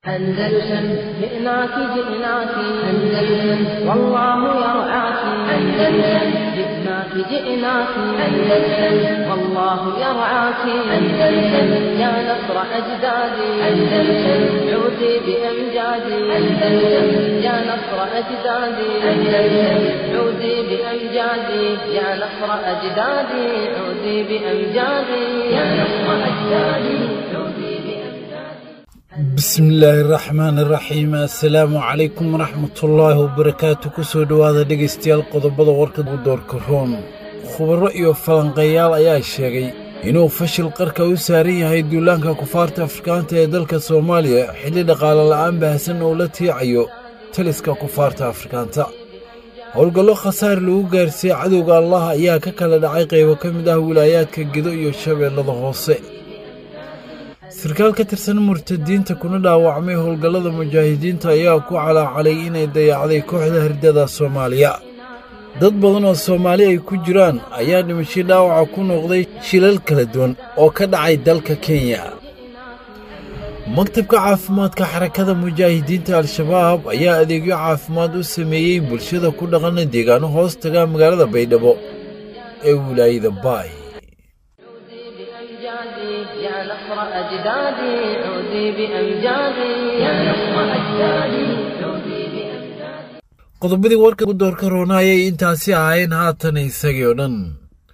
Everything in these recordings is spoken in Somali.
أندلسن جئناك جئناك أندلسن والله يرعاك أندلسن جئناك جئناك أندلسن والله يرعاك أندلسن يا نصر أجدادي أندلسن عودي بأمجادي أندلسن يا نصر أجدادي أندلسن عودي بأمجادي يا نصر أجدادي عودي بأمجادي يا نصر أجدادي عودي بأمجادي bismillaahi raxmaani raxiim assalaamu calaykum waraxmatullaahi wabarakaatu kusoo dhowaada dhegaystayaal qodobada warka doorka room khubaro iyo falanqeeyaal ayaa sheegay inuu fashil qarka u saaran yahay duulaanka kufaarta afrikaanta ee dalka soomaaliya xilli dhaqaale la'aan baahsan oo la tiicayo taliska kufaarta afrikaanta howlgallo khasaar lagu gaarsiiyey cadowga allah ayaa ka kala dhacay qaybo ka mid ah wilaayaadka gedo iyo shabeellada hoose sarkaal ka tirsan murtadiinta kuna dhaawacmay howlgallada mujaahidiinta ayaa ku calaacalay inay dayacday kooxda hardada soomaaliya dad badan oo soomaali ay ku jiraan ayaa dhimashay dhaawaca ku noqday shilal kala duwan oo ka dhacay dalka kenya maktabka caafimaadka xarakada mujaahidiinta al-shabaab ayaa adeegyo caafimaad u sameeyey bulshada ku dhaqana deegaano hoos taga magaalada baydhabo ee wilaayada baay بأمجادي يا نصر أجدادي عودي بأمجادي يا نصر أجدادي عودي بأمجادي qodobadii warka doorka roona ayay intaasi ahaayeen haatan isagii oo dhan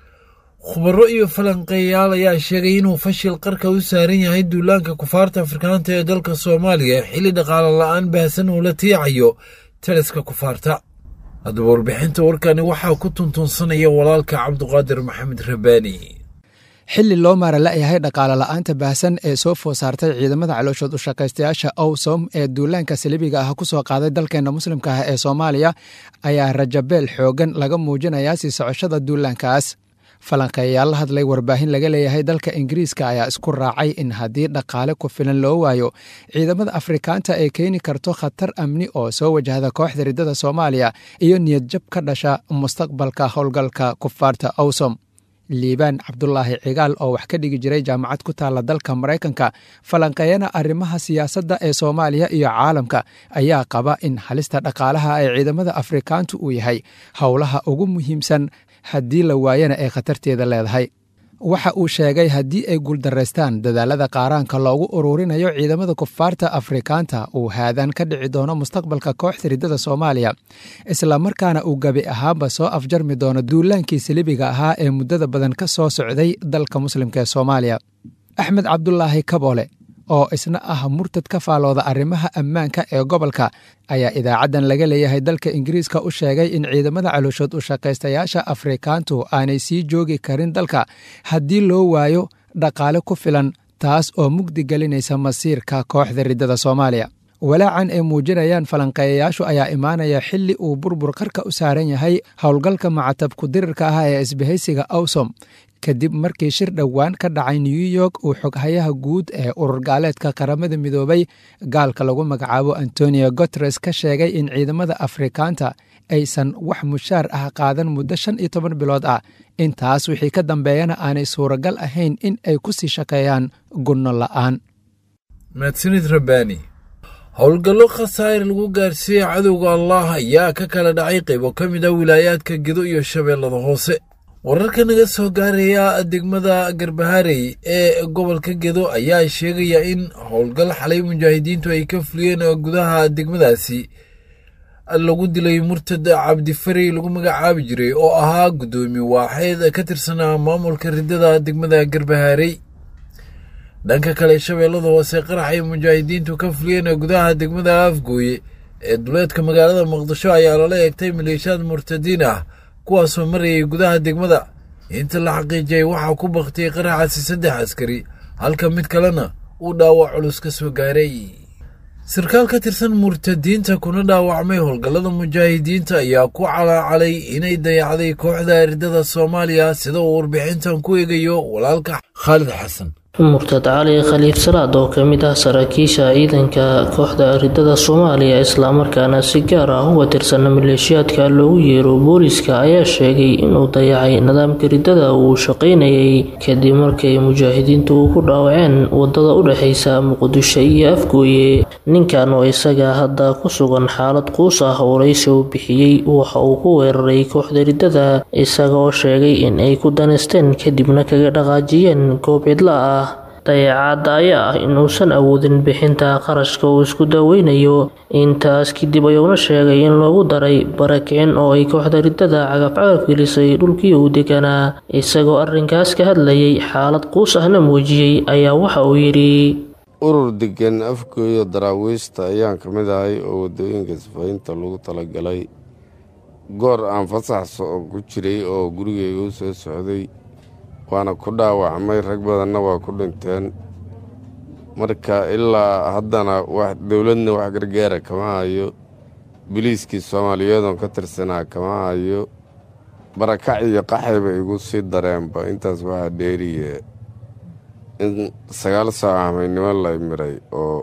khubaro iyo falanqeeyaal ayaa sheegay inuu fashil qarka u saaran yahay duulaanka kufaarta afrikaanta ee dalka soomaaliya xilli dhaqaale la'aan baahsan uu la tiicayo taliska kufaarta haddaba warbixinta warkani waxaa ku tuntunsanaya walaalka cabduqaadir maxamed rabaani xilli loo maara la'yahay dhaqaale la'aanta baahsan ee soo food saartay ciidamada calooshood u shaqaystayaasha owsom ee duulaanka salibiga ah ku soo qaaday dalkeenna muslimka ah ee soomaaliya ayaa rajabeel xoogan laga muujinayaa sii socoshada duulaankaas falanqeeyaal la hadlay warbaahin laga leeyahay dalka ingiriiska ayaa isku raacay in haddii dhaqaale ku filan loo waayo ciidamada afrikaanta ay keeni karto khatar amni oo soo wajahda kooxda riddada soomaaliya iyo niyadjab ka dhasha mustaqbalka howlgalka kufaarta owsom liibaan cabdulaahi cigaal oo wax ka dhigi jiray jaamacad ku taalla dalka maraykanka falanqeeyana arrimaha siyaasadda ee soomaaliya iyo caalamka ayaa qaba in halista dhaqaalaha ee ciidamada afrikaantu uu yahay howlaha ugu muhiimsan haddii la waayana ay khatarteeda leedahay waxa uu sheegay haddii ay guuldaraystaan dadaalada qaaraanka loogu ururinayo ciidamada kufaarta afrikaanta uu haadaan ka dhici doono mustaqbalka kooxda riddada soomaaliya islamarkaana uu gebi ahaanba soo afjarmi doono duulaankii salibiga ahaa ee muddada badan ka soo socday dalka muslimka ee soomaaliya axmed cabdulaahi kaboole oo isna ah murtad ka faalooda arrimaha ammaanka ee gobolka ayaa idaacaddan laga leeyahay dalka ingiriiska u sheegay in ciidamada calooshood u shaqaystayaasha afrikaantu aanay sii joogi karin dalka haddii loo waayo dhaqaale ku filan taas oo mugdi gelinaysa masiirka kooxda riddada soomaaliya walaacan ay muujinayaan falanqeeyayaashu ayaa imaanaya xilli uu burbur qarka u saaran yahay howlgalka macatabku dirirka ah ee isbahaysiga awsom kadib markii shir dhowaan ka dhacay new york uu xoghayaha guud ee urur gaaleedka qaramada midoobay gaalka lagu magacaabo antonio guteres ka sheegay in ciidamada afrikaanta aysan wax mushaar ah qaadan muddo shan iyo toban bilood ah intaas wixii ka dambeeyana aanay suuragal ahayn in ay ku sii shaqeeyaan gunno la'aan mahadsanid rabbaani howlgallo khasaa'ir lagu gaarsiiyey cadowga allah ayaa ka kala dhacay qaybo ka mid ah wilaayaadka gedo iyo shabeellada hoose wararka naga soo gaaraya degmada garbaharey ee gobolka gedo ayaa sheegaya in howlgal xalay mujaahidiintu ay ka fuliyeen gudaha degmadaasi lagu dilay murtad cabdifari lagu magacaabi jiray oo ahaa guddoomiye waaxeed ka tirsanaa maamulka riddada degmada garbaharey dhanka kale shabeellada hoose qarax ay mujaahidiintu ka fuliyeen gudaha degmada afgooye ee duleedka magaalada muqdisho ayaa lala eegtay maleeshiyaad murtadiin ah kuwaasoo marayay gudaha degmada inta la xaqiijiyay waxaa ku baktiyey qaraxaasi saddex askari halka mid kalena uu dhaawac culus ka soo gaaray sarkaal ka tirsan murtadiinta kuna dhaawacmay howlgallada mujaahidiinta ayaa ku calaacalay inay dayacday kooxda riddada soomaaliya sida uu warbixintan ku eegayo walaalka khaalid xasan murtad cali khaliif salaad oo ka mid ah saraakiisha ciidanka kooxda ridada soomaaliya islamarkaana si gaar ah uga tirsan maleeshiyaadka loogu yeero booliska ayaa sheegay inuu dayacay nidaamka ridada uu shaqaynayay kadib markay mujaahidiintu ku dhaawaceen wadada u dhexeysa muqdisho iyo afgooye ninkan oo isaga hadda ku sugan xaalad quus ah waraysi uu bixiyey waxa uu ku weeraray kooxda ridada isaga oo sheegay in ay ku daneysteen kadibna kaga dhaqaajiyeen goob cidla ah dayacaadda ayaa ah inuusan awoodin bixinta qarashka uu isku daaweynayo intaas kadib ayuuna sheegay in loogu daray barakicin oo ay kooxda ridada cagafcagaf gelisay dhulkii uu deganaa isagoo arrinkaas ka hadlayay xaalad quus ahna muujiyey ayaa waxa uu yidhi urur degan afgooyo daraawiishta ayaan ka mid ahay oo waddooyinka sifaynta lagu talagalay goor aan fasax ku jiray oo gurigeyga u soo socday waana ku dhaawacmay rag badanna waa ku dhinteen marka ilaa haddana dowladna wax gargaara kama hayo biliiskii soomaaliyeedoon ka tirsanaa kama hayo barakac iyo qaxayba igu sii dareenba intaas waxaa dheeriye in sagaal saac hamaynimo lay miray oo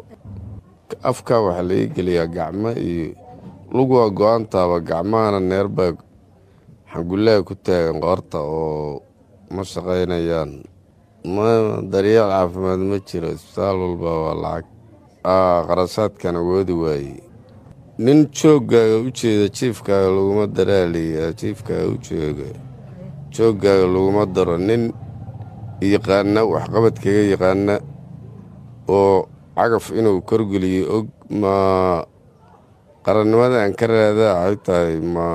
afka waxaa laii geliyaa gacmo iyo luguwa go-aantaaba gacmahana neerbaa xangullaha ku taagan qoorta oo ma shaqaynayaan ma daryeel caafimaad ma jiro isbitaal walba waa lacag qarashaadkan awoodi waaye nin jooggaaga u jeeda jiifkaaga laguma daraaliya jiifkaaga u jooga jooggaaga laguma daro nin yaqaana waxqabadkaga yaqaana oo cagaf inuu korgeliyo og ma qarannimada aan ka raadaa waxay tahay ma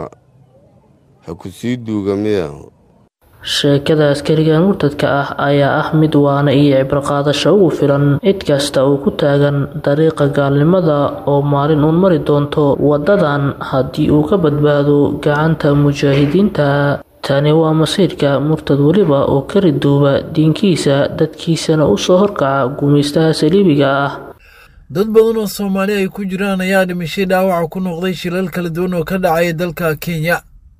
ha ku sii duuga miya sheekada askarigan murtadka ah ayaa ah mid waana iyo cibraqaadasho ugu filan cid kasta uu ku taagan dariiqa gaalnimada oo maalin uun mari doonto waddadan haddii uu ka badbaado gacanta mujaahidiinta tani waa masiirka murtad weliba oo ka riduuba diinkiisa dadkiisana u soo horkaca gumaystaha saliibiga ah dad badan oo soomaali ay ku jiraan ayaa dhimashay dhaawaca ku noqday shilal kala duwan oo ka dhacaya dalka kenya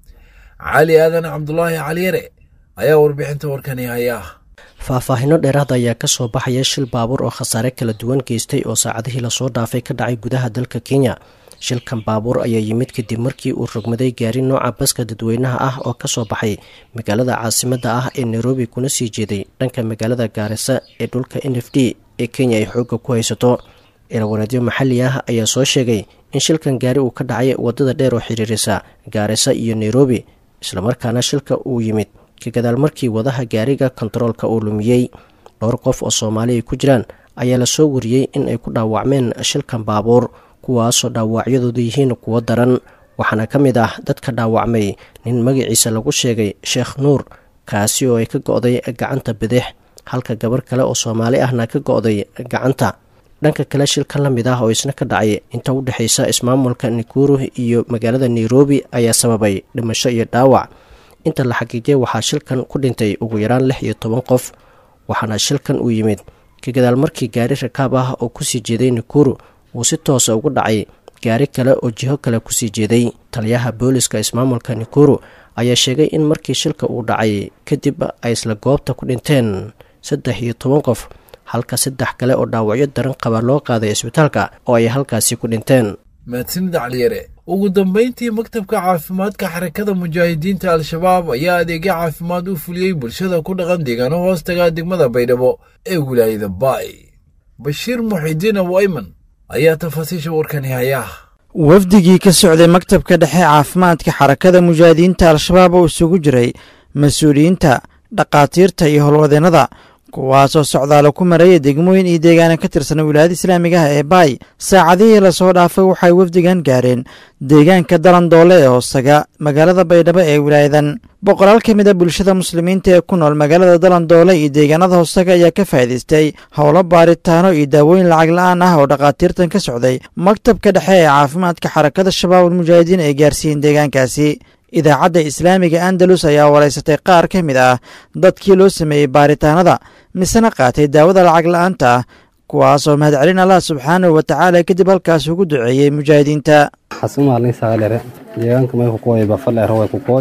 cali aadan cabdulaahi caliyare ayaa warbixinta warkani haya faahfaahino dheeraad ayaa ka soo baxaya shil baabuur oo khasaare kala duwan geystay oo saacadihii lasoo dhaafay ka dhacay gudaha dalka kenya shilkan baabuur ayaa yimid kadib markii uu rogmaday gaari nooca baska dadweynaha ah oo kasoo baxay magaalada caasimadda ah ee nairobi kuna sii jeeday dhanka magaalada gaarisa ee dhulka n f d ee kenya ay xoogga ku haysato ilawareedyo maxalli ah ayaa soo sheegay in shilkan gaari uu ka dhacay wadada dheer oo xiriirisa gaarisa iyo nairobi islamarkaana shilka uu yimid ka gadaal markii wadaha gaariga kontaroolka uu lumiyey dhowr qof oo soomaali ay ku jiraan ayaa lasoo wariyey in ay ku dhaawacmeen shilkan baabuur kuwaasoo dhaawacyadoodu yihiin kuwo daran waxaana ka mid ah dadka dhaawacmay nin magaciisa lagu sheegay sheekh nuur kaasi oo ay ka go-day gacanta bidix halka gabar kale oo soomaali ahna ka go-day gacanta dhanka kale shilkan la mid ah oo isna ka dhacay inta u dhexaysa ismaamulka nikuru iyo magaalada nairobi ayaa sababay dhimasho iyo dhaawac inta la xaqiijiyay waxaa shilkan ku dhintay ugu yaraan lix iyo toban qof waxaana shilkan uu yimid ka gadaal markii gaari rakaab ah oo kusii jeeday nikuru uu si toosa ugu dhacay gaari kale oo jiho kale kusii jeeday taliyaha booliska ismaamulka nikuru ayaa sheegay in markii shilka uu dhacay kadib ay isla goobta ku dhinteen saddex iyo toban qof halka saddex kale oo dhaawacyo daran qaba loo qaaday isbitaalka oo ay halkaasi ku dhinteen mahadsanid caliyare ugu dambayntii maktabka caafimaadka xarakada mujaahidiinta al-shabaab ayaa adeegyo caafimaad u fuliyey bulshada ku dhaqan deegaano hoostaga degmada baydhabo ee wilaayada baay bashiir muxidiin awayman ayaa tafaasiisha warkani haya wafdigii ka socday maktabka dhexe caafimaadka xarakada mujaahidiinta al-shabaab oo isugu jiray mas-uuliyiinta dhakhaatiirta iyo howlwadeennada kuwaasoo socdaalo ku maraya degmooyin iyo deegaana ka tirsan wilaayada islaamiga ah ee baay saacadihii lasoo dhaafay waxay wafdigan gaareen deegaanka dalandoole ee hoostaga magaalada baydhabo ee wilaayadan boqolaal ka mid a bulshada muslimiinta ee ku nool magaalada dalandoole iyo deegaanada hoostaga ayaa ka faa'idaystay howlo baaritaano iyo daawooyin lacag la-aan ah oo dhakhaatiirtan ka socday maktabka dhexe ee caafimaadka xarakada shabaabul mujaahidiin ay gaarsiiyeen deegaankaasi idaacadda islaamiga andalus ayaa waraysatay qaar ka mid ah dadkii loo sameeyey baaritaanada misena qaatay daawada lacag la-aanta ah kuwaasoo mahadcelin allah subxaanahu wa tacaala kadib halkaas ugu duceeyey mujaahidiinta xasumaalni saalere deegaanka may kukooy bafaleero way kukooy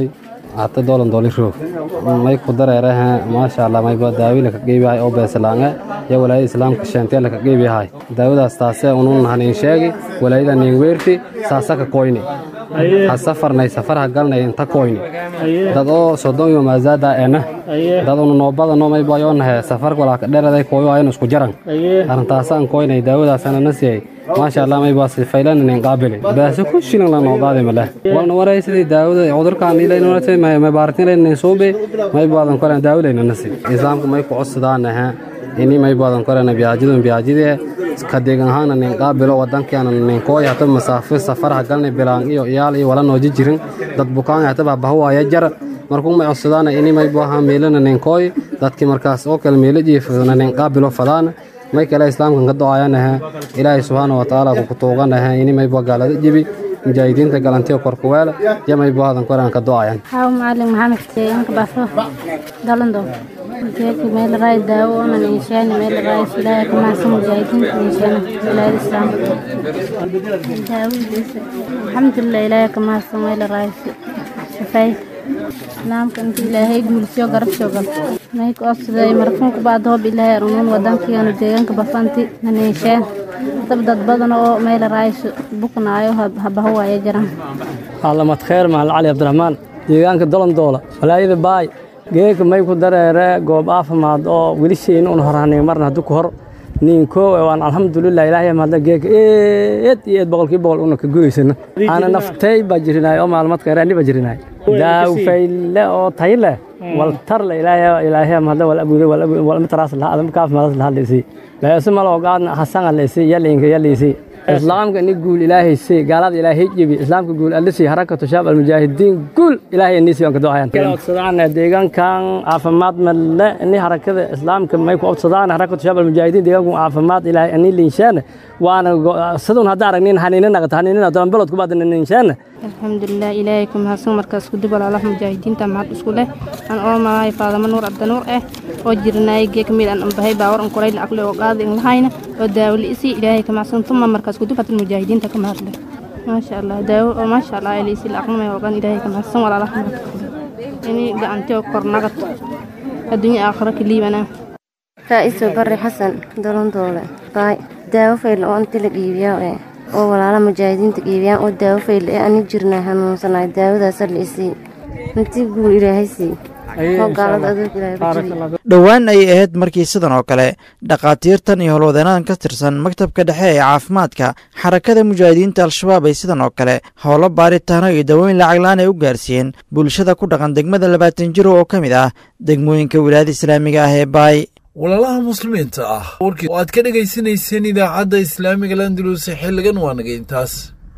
hata doolan dooli roog may ku dareeraha maasha allah mayba daawila ka qeybiyahay oo beesalaange iyo walaayada islaamka sheenteel ka qeybiyahay daawadaas taasee unun hanin sheegi walaayada nin weerti saasa ka koyni ha safarnay safarha galnay inta koyni dad oo sodon iyo maazaada ena dad unu noobadano mayba yoonahe safarka walaa ka dheeraday koyo aynu isku jaran arrintaasaan koynay daawadaasana na siiyay maasha allah may baasi faylanin qaabili baase ku shilan la noqdaade male walna waray sidii daawada cudurkan ilay noolate may may baartin ilay soobe may baadan kale daawada nasi islaamku may ku codsadaan aha ini may baadan kale biyaajidu biyaajide ka deegan ahaan nin qaabilo wadankeena nin kooy hata masaafo safar galnay bilaan iyo iyaal iyo wala nooji jirin dad bukaan hata bahwaaya jar markuu may codsadaan ini may baaha meelana nin kooy dadkii markaas oo kale meelo jiifadana nin qaabilo fadaan may kale islaamkan ka do-ayanaha ilaahay subxaana wa tacaala ku tuuganaha ini mayba gaalada jibi mujaahidiinta galantiyo korkuweela iyo mayba hadan koran ka do-ayan haw macalin maxamed keeyanka bafo dalando keeka meel raay daawo onan inshaani meel raay ilaahay ka mahadsan mujaahidiinta inshaana wilaayada islaamka daawadiisa alxamdulilah ilaahay ka mahadsan meel raay shafaay islaamka inta ilaahay guulsiyo garabsho gal may ku odsaday markanku baad hoob ilaahay arunin wadankiyoona deegaanka bafanti naneesheen dab dad badan oo meel raayso buknaayo habahawaayo jiran caalamad kheer mahal cali cabdiraxmaan deegaanka dolondoola walaayada baay geeka may ku dareere goob caafimaad oo welishayna un horhanay marna haddu ku hor ninkoo waan alxamdulilah ilaahay mahadla geeka eed iyo eed boqolkii boqol una ka gudaysana aana naftay baa jirinaay oo maalmad kheer ani baa jirinaay daawfayle oo tay leh wal tar le ilaahay ilaahay mahadla wal abuuday wal abuuday wal mataraas lahaa adam kaaf madas lahaa leesi leeso malo ogaadna hasan leesi yalinka yaliisi islaamka ni guul ilaahay si gaalada ilaahay jibi islaamka guul alisi harakatu shaab almujaahidiin guul ilaahay inisi aan ka ducayaan codsadaan deegaankan caafimaad malle ini harakada islaamka may ku codsadaan harakatu shaab almujaahidiin deegaanku caafimaad ilaahay ani linshaan waana sidun hadda aragnin haniinin naqata haniinin adoon balod ku baadna linshaan alxamdulilah ilaahay ku mahadsan markaas ku dib walaalaha mujaahidiinta mahad isku leh aan oo malahay faadamo nuur abdanuur ah oo jirnaay geek mid aan ambahay baawar an kulayl aqli oo qaadi in lahayna oo daawli isi ilaahay ka mahadsan tuma markaas ku dib hatal mujaahidiinta ka mahadle maasha allah daawo oo maasha allah ilisi aqnimay oo qan ilaahay ka mahadsan walaalaha mahad ini gacanti oo kor nagad adduunya aakhira ka liibana raa'iso barre xasan dolondoole baay daawo fayl oo inta la iibiyaa ee oo walaala mujaahidiinta iibiyaan oo daawo fayl ee ani jirnay hanuunsanaay daawadaasa la isii intii guul ilaahay sii oo gaalada adoog ilaahay dhowaan ayay ahayd markii sidan oo kale dhakhaatiirtan iyo howlwadeenadan ka tirsan maktabka dhexe ee caafimaadka xarakada mujaahidiinta al-shabaab ay sidan oo kale howlo baaritaano iyo dawooyin lacaglaan ay u gaarsiiyeen bulshada ku dhaqan degmada labaatan jiro oo ka mid ah degmooyinka wilaayada islaamiga ah ee baay walaalaha muslimiinta ah warkii oo aad ka dhegaysanayseen idaacadda islaamiga landuluse xilligan waa naga intaas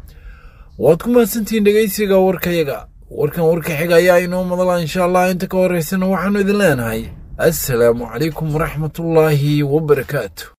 waad ku mahadsantihiin dhegaysiga warkayaga warkan warka xiga ayaa inoo madala insha allah inta ka horeysana waxaanu idin leenahay assalaamu calaykum waraxmatullaahi wabarakaatu